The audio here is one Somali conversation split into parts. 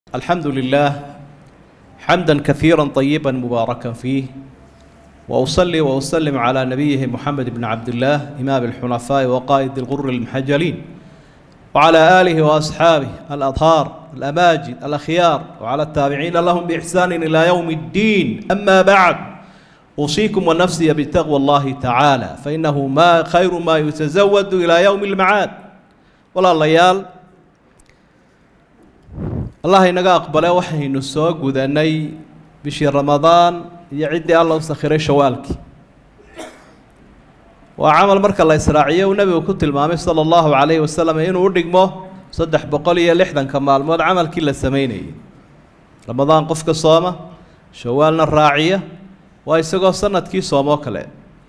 الحمد لله حمدا كثيرا طيبا مباركا فيه واصلي واسلم على نبيه محمد بن عبد الله امام الحنفاء وقائد الغر المحجلين وعلى اله واصحابه الاطهار الاماجد الاخيار وعلى التابعين لهم باحسان الى يوم الدين اما بعد اوصيكم ونفسي بتقوى الله تعالى فانه ما خير ما يتزود الى يوم المعاد ولا ليال allah inaga aqbale waxaynu soo gudanay bishii ramadaan iyo ciddii alla u sakhiray shawaalkii waa camal marka la israaciyo uu nebigu ku tilmaamay sala allahu calayhi wasalam inuu u dhigmo saddex boqol iyo lixdanka maalmood camalkii la sameynayay ramadaan qofka sooma shawaalna raaciya waa isagoo sanadkii soomoo kale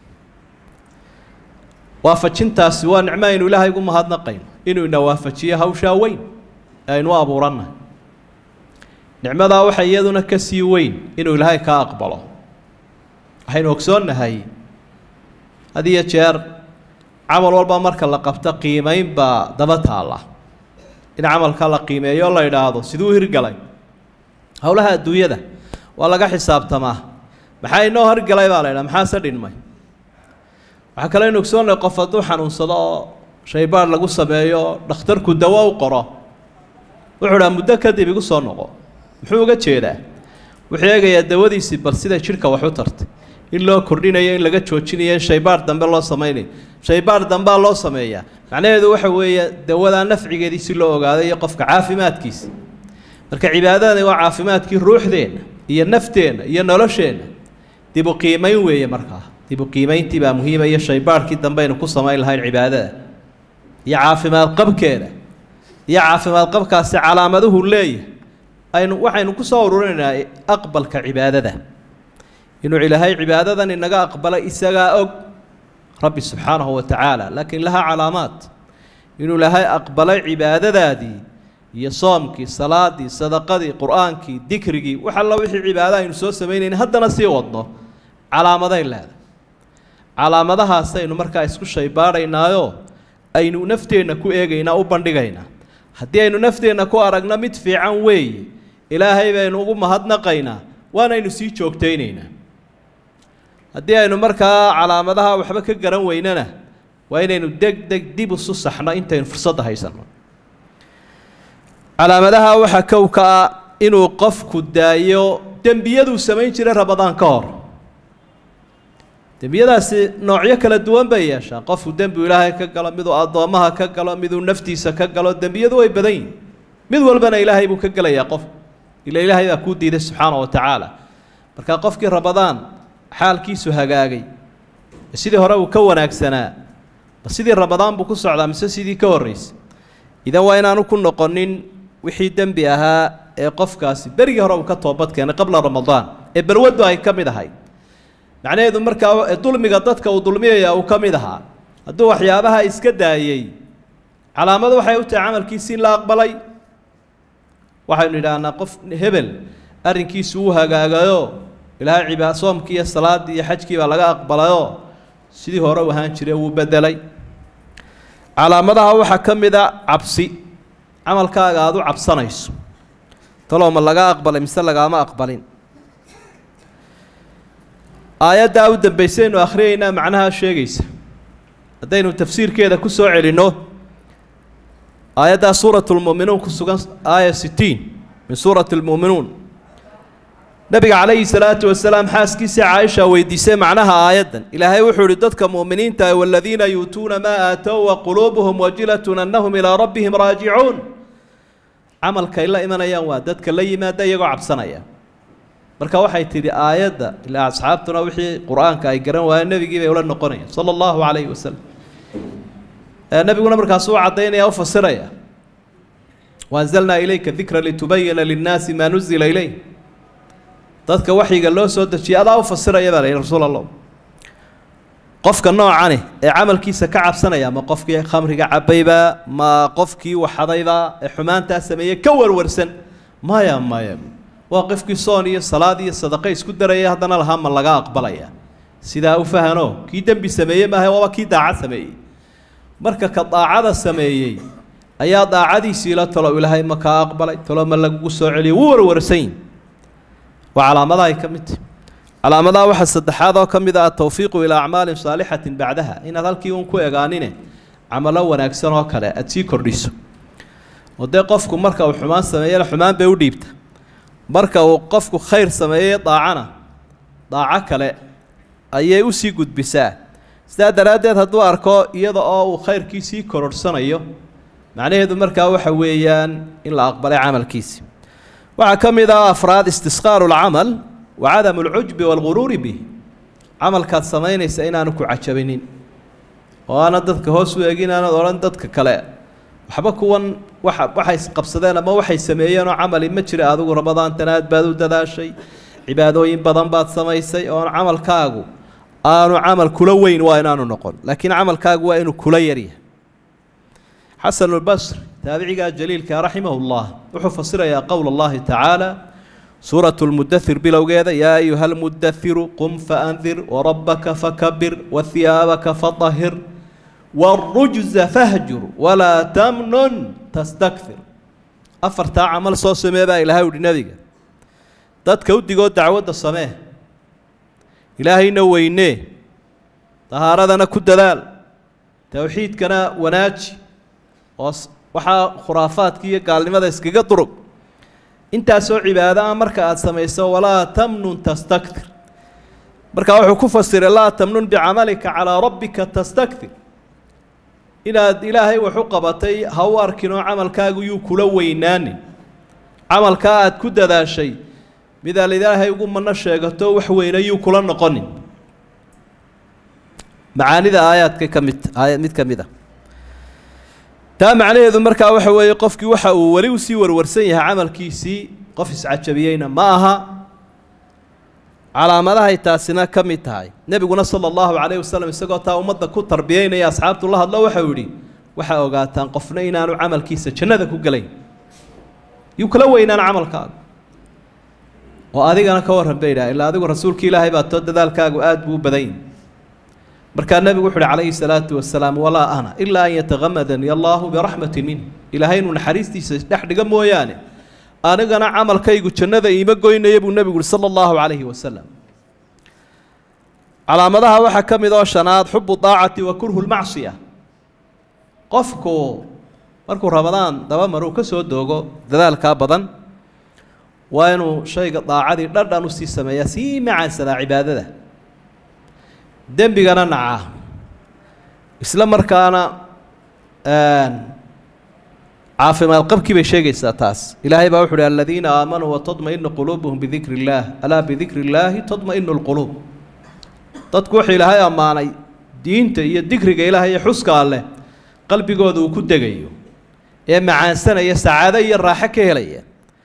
waafajintaasi waa nicmo aynu ilaahay ugu mahadnaqayno inuu ina waafajiyo hawshaa weyn ee aynu u abuurannahay nicmadaa waxa iyaduna ka sii weyn inuu ilaahay kaa aqbalo waxaynu ogsoonnahay had iyo jeer camal walba marka la qabto qiimeyn baa daba taalla in camalka la qiimeeyo o la idhaahdo siduu hirgalay howlaha adduunyada waa laga xisaabtamaa maxaa inoo hirgalay baa la idhaha maxaase dhinmay waxaa kale aynu ogsoonnahay qof hadduu xanuunsado oo shaybaar lagu sameeyo dhakhtarku dawo u qoro wuxuu dhaha muddo kadib igu soo noqo muxuu uga jeedaa wuxuu eegayaa dawadiisii bal siday jidhka wax u tartay in loo kordhinayo in laga joojinayo in shaybaar dambe loo samaynayo shaybaar dambaa loo sameeyaa macnaheedu waxa weeye dawadaa nafcigeedii si loo ogaado iyo qofka caafimaadkiisa marka cibaadadani waa caafimaadkii ruuxdeenna iyo nafteenna iyo nolosheenna dib u qiimayn weeye markaa dib u qiimayntii baa muhiima iyo shaybaarhkii dambeaynu ku samayn lahayn cibaadada iyo caafimaad qabkeeda iyo caafimaad qabkaasi calaamaduhu leeyahay aynu waxaynu ku soo ururinaynaa aqbalka cibaadada inuu ilaahay cibaadadan inaga aqbalay isagaa og rabbi subxaanahu wa tacaala laakiin lahaa calaamaad inuu ilaahay aqbalay cibaadadaadii iyo soomkii salaadii sadaqadii qur-aankii dikrigii wax alla wixii cibaado aynu soo samaynayna haddana sii wadno calaamaday leedahay calaamadahaasaynu markaa isku shaybaadhaynaayo aynu nafteenna ku eegaynaa u bandhigaynaa haddii aynu nafteenna ku aragno mid fiican weeye ilaahay baynu ugu mahadnaqaynaa waanaynu sii joogtaynaynaa haddii aynu markaa calaamadaha waxba ka garan weynana waa inaynu deg deg dib isu saxno intaynu fursadda haysanno calaamadaha waxaa kow ka ah inuu qofku daayo dembiyaduu samayn jiray ramadaan ka hor dembiyadaasi noocyo kala duwan bay yeeshaan qofku dembiu ilaahay ka galo miduu addoommaha ka galo miduu naftiisa ka galo dembiyadu way badan yihin mid walbana ilaahay buu ka gelayaa qof ila ilaahay baa kuu diiday subxaana wa tacaala marka qofkii ramadaan xaalkiisu hagaagay sidii hore uu ka wanaagsanaa ma sidii ramadaan buu ku socdaa mise sidii ka horraysay idan waa inaanu ku noqonin wixii dembi ahaa ee qofkaasi berigii hore uu ka toobad keenay qabla ramadaan ee balwaddu ay ka mid ahayd macnaheedu markaa dulmiga dadka uu dulmiyaya uu ka mid ahaa hadduu waxyaabaha iska daayey calaamadu waxay u tahay camalkiisii la aqbalay waxaynu idhaahnaa qof hebel arrinkiisu uu hagaagayo ilaahay cibaa soomkii iyo salaaddii iyo xajkii baa laga aqbalayoo sidii hore u ahaan jiray wuu bedelay calaamadaha waxaa ka mid a cabsi camalkaaga aada u cabsanayso talow ma laga aqbalay mise lagaama aqbalin aayaddaa u dambaysaynu akhriyaynaa macnaha sheegaysa haddaynu tafsiirkeeda ku soo celinno aayaddaa suurat lmu'minuun ku sugan aaya sitiin min suurati lmu'minuun nabiga calayhi salaatu wasalaam xaaskiisii caaisha weydiisay macnaha aayaddan ilaahay wuxuu ihi dadka mu'miniinta ah waladiina yuutuuna maa aatow wa quluubuhum wajilatun annahum ilaa rabbihim raajicuun camalkay la imanayaan waa dadka la yimaada iyagoo cabsanaya marka waxay tidhi aayadda ilaa asxaabtuna wixii qur-aanka ay garan waayeen nebigii bay ula noqonayaan sala allahu calayhi wasalam nebiguna markaasuu caddaynaya u fasiraya waanzalnaa ilayka dikra litubayina linnaasi maa nuzila ilayh dadka waxyiga loo soo dejiyay adaa u fasiraya baa la yidhi rasuul allah qofka noocani ee camalkiisa ka cabsanaya ma qofkii khamriga cabayba ma qofkii waxadayba ee xumaantaa sameeyey ka warwarsan maya maya waa qofkii soon iyo salaad iyo sadaqo isku daraya haddana lahaa ma laga aqbalaya sidaa u fahano kii dembi sameeyey maaha waaba kii daacad sameeyey marka ka daacada sameeyey ayaa daacadiisiila talo ilaahay ma kaa aqbalay talo ma lagugu soo celiyay wuu warwarsanyi waa calaamadahay ka mid tahy calaamadaha waxaa saddexaad oo ka mid ah atawfiiqu ilaa acmaalin saalixatin bacdaha inaad halkii uun ku egaanine camalo wanaagsan oo kale aada sii kordhiso oo dee qofku marka uu xumaan sameeyana xumaan bay u dhiibta marka uu qofku khayr sameeyey daacana daaco kale ayay usii gudbisaa sidaa daraaddeed hadduu arko iyada oo uu khayrkii sii kororhsanayo macnaheedu markaa waxa weeyaan in la aqbalay camalkiisi waxaa ka mid ah afraad istisqaaru lcamal wa cadamu alcujbi waalguruuri bih camalkaad samaynaysa inaanu ku cajabinin oo aanad dadka hoos u egin aanad odhan dadka kale waxba kuwan waxa waxay qabsadeen ama waxay sameeyeenoo camali ma jira adigu ramadaantan aad baad u dadaashay cibaadooyin badan baad samaysay oon camalkaagu aanu camal kula weyn waa inaanu noqon laakiin camalkaagu waa inuu kula yaryahay xasan albasri taabicigaa jaliilka raximah llah wuxuu fasirayaa qowl allahi tacaala suuratu lmudathir bilowgeeda yaa ayuha almudathiru qum faandir warabbaka fakabir wahiyaabaka fatahir wاrujza fahjur walaa tamnun tastakfir afartaa camal soo samee baa ilahay uhi nebiga dadka u digoo dacwadda samee ilaahayna weynee dahaaradana ku dadaal towxiidkana wanaaji oo waxaa khuraafaadka iyo gaalnimada iskaga durug intaasoo cibaado ah marka aada samayso walaa tamnun tastakfir markaa wuxuu ku fasiray laa tamnun bicamalika calaa rabbika tastakfir inaad ilaahay wax u qabatay ha u arkin oo camalkaagu yuu kula weynaanin camalkaa aada ku dadaashay midaad ilaahay ugu mano sheegato wax weyne yuu kula noqonin macaanida aayaadka ka mid aaya mid ka mid a taa macnaheedu markaa waxa weeye qofkii waxa uu weli usii warwarsan yahay camalkiisii qof iscajabiyeyna ma aha calaamadahay taasina ka mid tahay nebiguna sala allahu calayhi wasalam isagoo taa ummadda ku tarbiyeynaya asxaabtu la hadlo waxau yidhi waxaa ogaataan qofna inaanu camalkiisa jannada ku gelayn yuu kala weynaan camalkaaga oo adigana ka warran bay idhaha ilaa adigu rasuulka ilaahay baa too dadaalkaagu aada buu u badan yahi markaa nebigu wuxu uhi calayhi salaatu wasalaam walaa ana ilaa an yatakamadani allaahu biraxmatin minh ilaahay inuu naxariistiisa dhex dhiga mooyaane anigana camalkaygu jannada iima goynaya buu nebigu uhi sala allahu calayhi wasalam calaamadaha waxaa ka mid oo shanaad xubu daacati wa kurhu lmacsiya qofku markuu ramadaan daba maruu ka soo doogo dadaalkaa badan waa inuu shayga daacadii dhadhan usii sameeyaa sii macaansadaa cibaadada dembigana nacaa isla markaana caafimaad qabkii bay sheegaysaa taas ilaahay baa wuxu uhi aladiina aamanuu watadma-inu quluubuhum bidikri illaah alaa bidikri illaahi tadma-inu lquluub dadku wuxuu ilaahay ammaanay diinta iyo dikriga ilaahay iyo xuska alleh qalbigooda uu ku degayo ee macaansanaya sacaado iyo raaxo ka helaya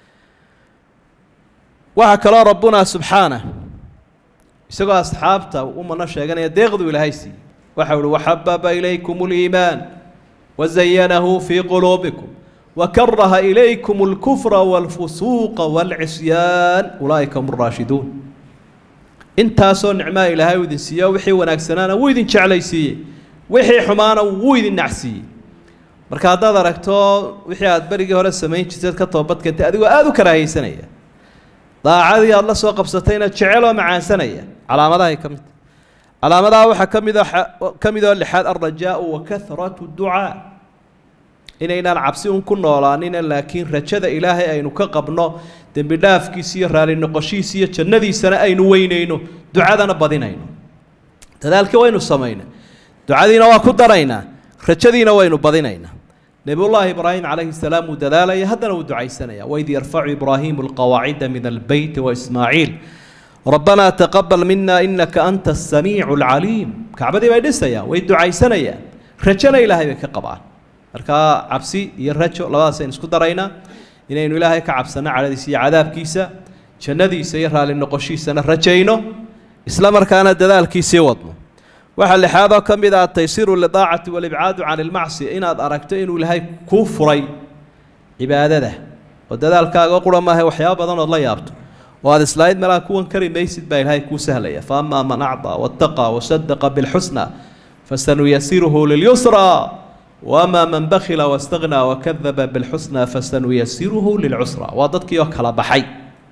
waxaa kaloo rabbunaa subxaanah isagoo asxaabta u mano sheeganaya deeqduu ilaahay siiyey waxau uhi waxababa ilaykum اliimaan wazayanahu fii quluubikum wakaraha ilaykum اlkufra wاlfusuuqa wاlcisyaan ulaa'ika hum raashiduun intaasoo nicmaa ilaahay uu idin siiyo wixii wanaagsanaana wuu idin jeclaysiiyey wixii xumaana wuu idin nacsiiyey marka haddaad aragto wixii aad berigii hore samayn jirteed ka toobadkeentay adigoo aada u karaahaysanaya daacadii aada la soo qabsatayna jecel oo macaansanaya calaamadahay ka mid calaamadaha waxaa ka mid ka mid oo lixaad alrajaau wa kahratu ducaa inaynaan cabsi un ku noolaanina laakiin rajada ilaahay aynu ka qabno dembi dhaafkiisa iyo raali noqoshiisa iyo jannadiisana aynu weynayno ducadana badinayno dadaalkii waynu samaynay ducadiina waa ku daraynaa rajadiina waynu badinaynaa nebiyullaahi ibraahim calayhi salaam wuu dadaalaya haddana wuu ducaysanaya waid yarfacu ibraahimu alqawaacida min albeyti waismaaciil rabbanaa taqabal mina inaka anta asamiicu alcaliim kacbadii bay dhisayaan way ducaysanayaan rajona ilaahay bay ka qabaan markaa cabsi iyo rajo labadaasaynu isku daraynaa inaynu ilaahay ka cabsanno cadhadiisa iyo cadaabkiisa jannadiisa iyo raalli noqoshiisana rajayno isla markaana dadaalkiisii wadno waxaa lixaadoo ka mid ah ataysiiru lidaacati walibcaadu can ilmacsiya inaad aragto inuu ilaahay kuu furay cibaadada oo dadaalkaaga qura maaha waxyaaba badan ood la yaabto oo aad islaaid meelaha kuwan kari maysid baa ilaahay kuu sahlaya fa amaa man acdaa waataqaa wasadaqa bilxusna fasanuyasiruhu lilyusraa wamaa man bakila wastaknaa wakadaba bilxusnaa fasanuyasiruhu lilcusra waa dadkii oo kala baxay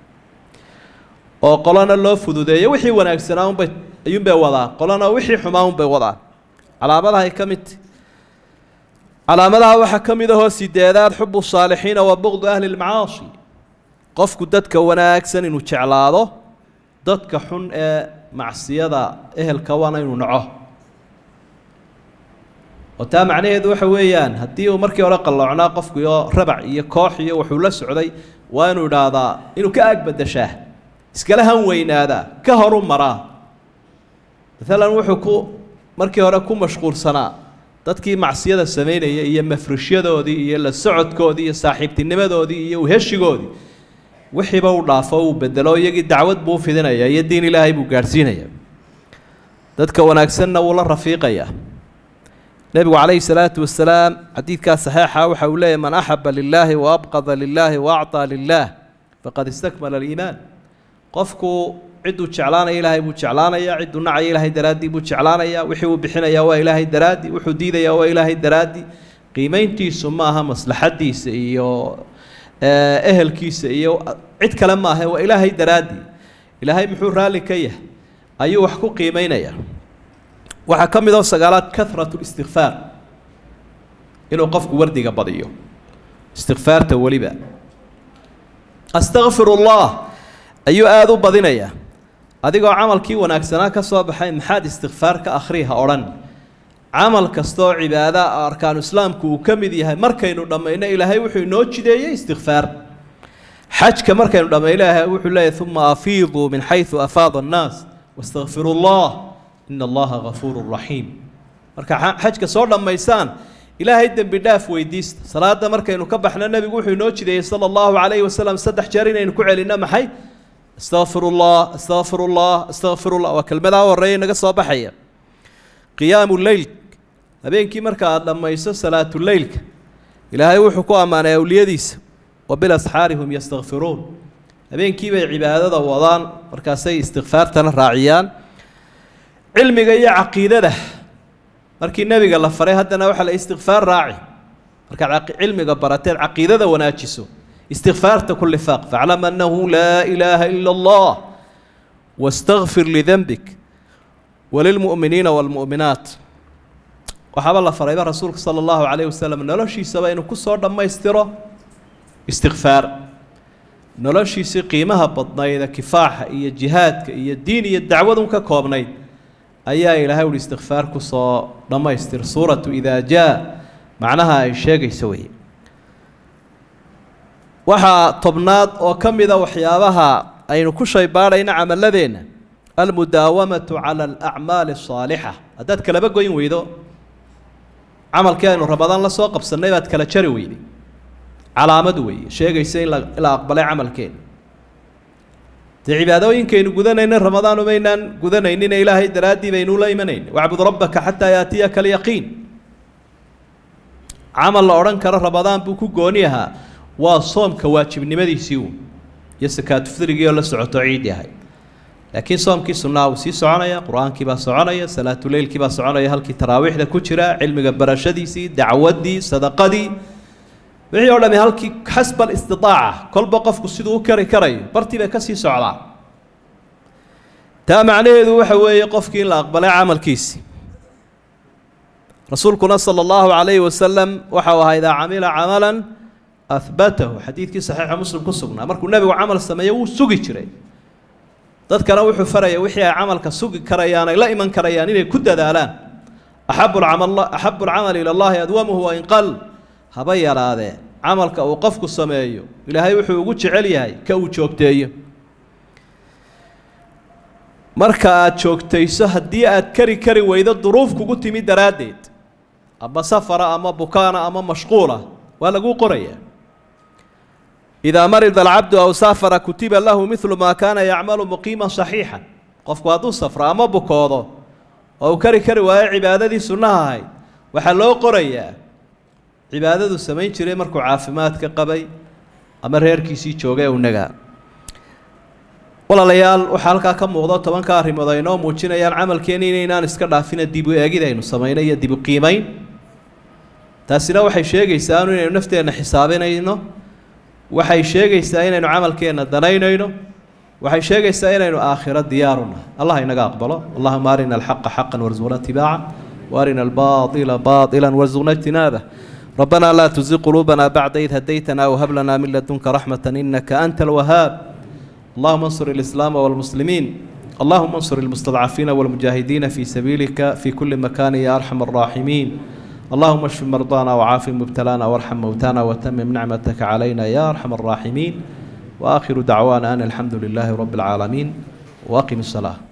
oo qolana loo fududeeyo wixii wanaagsanaa unbay ayuunbay wadaan qolana wixii xumaa unbay wadaan calaamadahay ka midta calaamadaha waxaa ka mid ahoo sideedaad xubu saalixiina wa buqdu ahli lmacaasi qofku dadka wanaagsan inuu jeclaado dadka xun ee macsiyada ehelka waana inuu naco oo taa macnaheedu waxa weeyaan haddii uu markii hore qalloocnaa qofku iyo rabac iyo koox iyo wuxuu la socday waa inuu idhaahdaa inuu ka aagbadashaa iskala han weynaadaa ka horu maraa maalan wuxuu ku markii hore ku mashquulsanaa dadkii macsiyada samaynaya iyo mafrishyadoodii iyo la socodkoodii iyo saaxiibtinimadoodii iyo uheshigoodii wixiiba uu dhaafo uu bedelo iyagii dacwad buu fidinaya iyo diin ilaahay buu gaadhsiinaya dadka wanaagsanna wuu la rafiiqayaa nebigu calayhi salaatu wasalaam xadiidkaa saxiixa waxa uu leeyahy man axaba lilaahi wa abqada lilaahi wa acطaa lilaah faqad istakmala aliimaan qofku cidduu jeclaanaya ilaahay buu jeclaanaya cidduu nacaya ilaahay daraaddii buu jeclaanaya wixii uu bixinaya waa ilaahay daraaddii wuxuu diidaya waa ilaahay daraaddii qiimayntiisu ma aha maslaxadiisa iyo ehelkiisa iyo cid kale maaha waa ilaahay daraaddii ilaahay muxuu raalli ka yahay ayuu wax ku qiimeynaya waxaa ka mid oo sagaalaad kahratu listikfaar inuu qofku wardiga badiyo istikfaarta weliba astakfir ullah ayuu aada u badinayaa adigoo camalkii wanaagsanaa ka soo baxay maxaad istikfaar ka akhrii ha odhan camal kastaoo cibaada arkaanu islaamku uu ka mid yahay markaynu dhammayno ilaahay wuxuu inoo jideeyey istikfaar xajka markaynu dhammayno ilaahay wuxuu leeyahy uma afiiduu min xaysu afaada annaas wastakfiru llah ina allaha gafuuru raxiim marka xajka soo dhammaysaan ilaahay dembi dhaaf weydiista salaada markaynu ka baxno nebigu wuxuu inoo jideeyey sala allahu calayhi wasalam saddex jeer inaynu ku celinno maxay astaqfir ullah astaqfir ullah astaqfir ullah waa kelmadaa horreeya naga soo baxaya qiyaamu leyl habeenkii marka aada dhammayso salaatuleylka ilaahay wuxuu ku ammaanay awliyadiisa wa bilasxaari hum yastakfiruun habeenkii bay cibaadada wadaan markaasay istikfaartana raaciyaan cilmiga iyo caqiidada markii nebiga la faray haddana waxaa la istikfaar raaci markaad cilmiga barateed caqiidada wanaajiso istikfaarta ku lifaaq faclam annahu laa ilaaha ila allah wastakfir lidenbik walilmu'miniina waalmu'minaat waxaaba la farayba rasuulka sala allahu calayh wasalam noloshiisaba inuu ku soo dhammaystiro istikfaar noloshiisii qiimaha badnayda kifaaxa iyo jihaadka iyo diin iyo dacwadun ka koobnayd ayaa ilaahay uhi istikfaar ku soo dhammaystir suuratu idaa jaa macnaha ay sheegayso wey waxaa tobnaad oo ka mida waxyaabaha aynu ku shaybaadhayna camaladeenna almudaawamatu cala alacmaali asaalixa haddaad kalaba goyn weydo camalkii aynu ramadaan la soo qabsannay baad kala jari weyday calaamad weeye sheegaysa in la in la aqbalay camalkeena dee cibaadooyinkaynu gudanayna ramadaan umaynaan gudanaynin ilaahay daraaddii baynu la imanayn wacbud rabbaka xataa yaatiyaka alyaqiin camal la odhan karo ramadaan buu ku gooni ahaa waa soomka waajibnimadiisii uun iyo sakaatufdrigii oo la socoto ciid yahay laakiin soomkii sunnaha wuu sii soconaya qur-aankii baa soconaya salaatuleylkii baa soconaya halkii taraawiixda ku jira cilmiga barashadiisii dacwaddii sadaqadii wixii oo dhami halkii xasba alistidaaca kolba qofku siduu u kari karayo bartii bay ka sii socdaa taa macnaheedu waxa weeye qofkii in la aqbalay camalkiisi rasuulkuna sala allahu calayhi wasalam waxau ahaa idaa camila camalan ahbatahu xadiidkii saxiixa muslim ku sugnaa markuu nebigu camal sameeyo wuu sugi jiray dadkana wuxuu faraya wixii ay camalka sugi karayaan ay la iman karayaan inay ku dadaalaan axabu lcamal axabu alcamali ila allahi adwamuhu wain qal haba yaraadee camalka uu qofku sameeyo ilaahay wuxuu ugu jecel yahay ka uu joogteeyo marka aada joogtayso haddii aad kari kari weydo duruuf kugu timi daraaddeed ama safara ama bukaana ama mashquula waa laguu qorayaa idaa marida alcabdu aw saafara kutiba lahu midlu maa kaana yacmalu muqiima saxiixa qofku hadduu safro ama bukoodo oo uu kari kari waayo cibaadadii sunnaha ahayd waxaa loo qorayaa cibaadadu samayn jiray markuu caafimaadka qabay ama reerkiisii joogay u nagaa walaalayaal waxaa halkaa ka muuqdo tobanka arrimood ay noo muujinayaan camalkeeni inaynaan iska dhaafina dib u eegid aynu samayno iyo dib u qiimayn taasina waxay sheegaysaa inaynu nafteenna xisaabinayno waxay sheegaysaa inaynu camalkeenna danaynayno waxay sheegaysaa inaynu aakhiro diyaaruna allah inaga aqbalo allahuma arina alxaqa xaqan warzuqna itibaaca waarina albaaila baila warzuqna ijtinaabah ربنا لا تزغ قلوبنا بعد إذ هديتنا وهب لنا من لدنك رحمة إنك أنت الوهاب اللهم انصر الإسلام والمسلمين اللهم انصر المستضعفين والمجاهدين في سبيلك في كل مكان يا أرحم الراحمين اللهم اشف مرضانا وعاف مبتلانا وارحم موتانا وتمم نعمتك علينا يا أرحم الراحمين وآخر دعوانا أن الحمد لله رب العالمين وأقم الصلاة